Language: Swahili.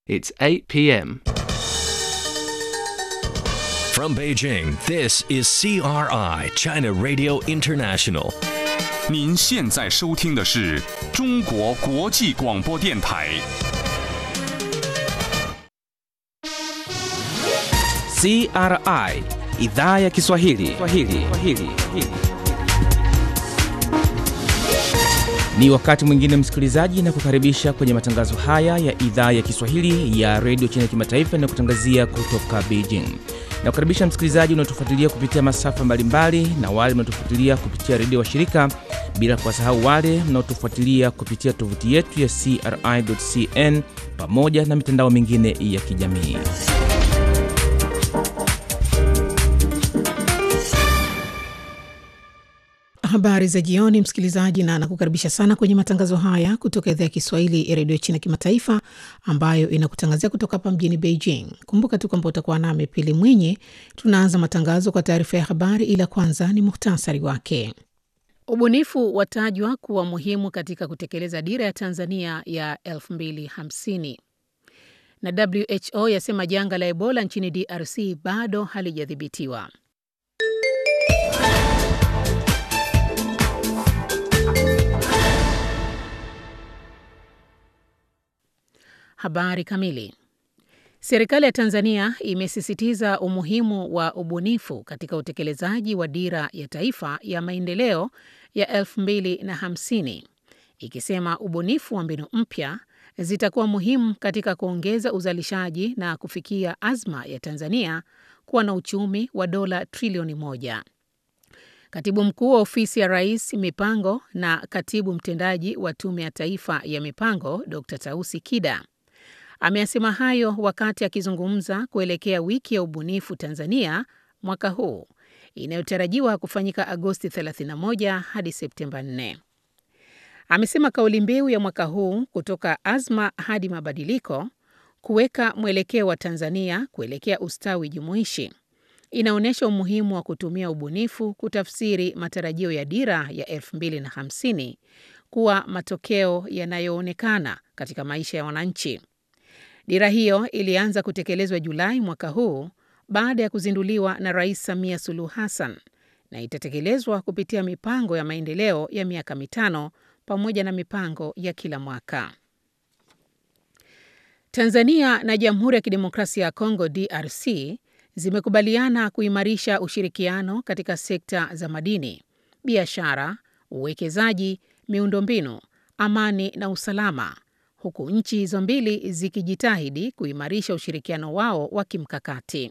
It's 8 p.m. From Beijing, this is CRI, China Radio International. 您现在收听的是中国国际广播电台。 CRI idhaa ya Kiswahili. Kiswahili. Kiswahili. Ni wakati mwingine msikilizaji, na kukaribisha kwenye matangazo haya ya idhaa ya Kiswahili ya redio China Kimataifa inayokutangazia kutoka Beijing. Na kukaribisha msikilizaji unaotufuatilia kupitia masafa mbalimbali na wale mnaotufuatilia kupitia redio wa shirika, bila kuwasahau wale mnaotufuatilia kupitia tovuti yetu ya CRI.cn pamoja na mitandao mingine ya kijamii. Habari za jioni, msikilizaji, na nakukaribisha sana kwenye matangazo haya kutoka idhaa ya Kiswahili ya redio China Kimataifa, ambayo inakutangazia kutoka hapa mjini Beijing. Kumbuka tu kwamba utakuwa nami Pili Mwinyi. Tunaanza matangazo kwa taarifa ya habari, ila kwanza ni muhtasari wake. Ubunifu watajwa kuwa muhimu katika kutekeleza dira ya Tanzania ya 2050 na WHO yasema janga la Ebola nchini DRC bado halijadhibitiwa. Habari kamili. Serikali ya Tanzania imesisitiza umuhimu wa ubunifu katika utekelezaji wa dira ya taifa ya maendeleo ya 2050 ikisema ubunifu wa mbinu mpya zitakuwa muhimu katika kuongeza uzalishaji na kufikia azma ya Tanzania kuwa na uchumi wa dola trilioni moja. Katibu mkuu wa ofisi ya Rais mipango na katibu mtendaji wa Tume ya Taifa ya Mipango Dr. Tausi Kida ameyasema hayo wakati akizungumza kuelekea wiki ya ubunifu Tanzania mwaka huu inayotarajiwa kufanyika Agosti 31 hadi Septemba 4. Amesema kauli mbiu ya mwaka huu kutoka azma hadi mabadiliko, kuweka mwelekeo wa Tanzania kuelekea ustawi jumuishi, inaonyesha umuhimu wa kutumia ubunifu kutafsiri matarajio ya dira ya 2050 kuwa matokeo yanayoonekana katika maisha ya wananchi. Dira hiyo ilianza kutekelezwa Julai mwaka huu baada ya kuzinduliwa na Rais Samia Suluhu Hassan na itatekelezwa kupitia mipango ya maendeleo ya miaka mitano pamoja na mipango ya kila mwaka. Tanzania na Jamhuri ya Kidemokrasia ya Kongo DRC zimekubaliana kuimarisha ushirikiano katika sekta za madini, biashara, uwekezaji, miundombinu, amani na usalama huku nchi hizo mbili zikijitahidi kuimarisha ushirikiano wao wa kimkakati.